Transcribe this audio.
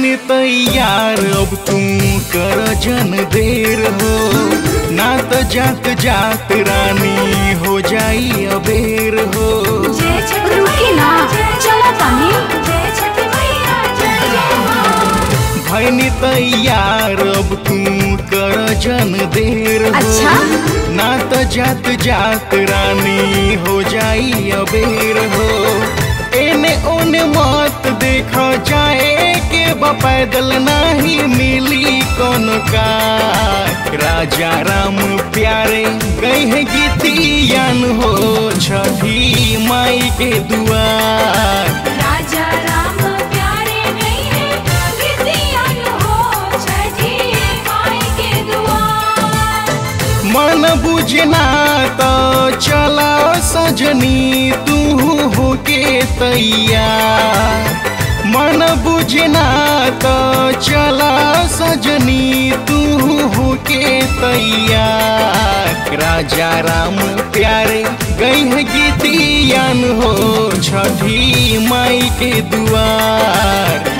भैनी तैयार अब तुम कर जन देर हो ना तो जात जात रानी हो जाई अबेर हो जय छठ रुकी ना चला तानी जय छठ मैया जय जय माँ भैनी तैयार अब तुम कर जन देर हो अच्छा? ना तो जात जात रानी हो जाई अबेर हो एने ओने मत देखो जाए के बा पैदल नहीं मिली कौन का राजा राम प्यारे गए हैं गीतियान हो छठी माई के दुआर राजा राम प्यारे नहीं है गिद्दियन हो छठी माई के दुआर मन बुझना तो चला सजनी तू होके तैयार मन बुझना तो चला सजनी तू होके तैयार राजा राम प्यारे गई है गीतियान हो छठी माई के दुआर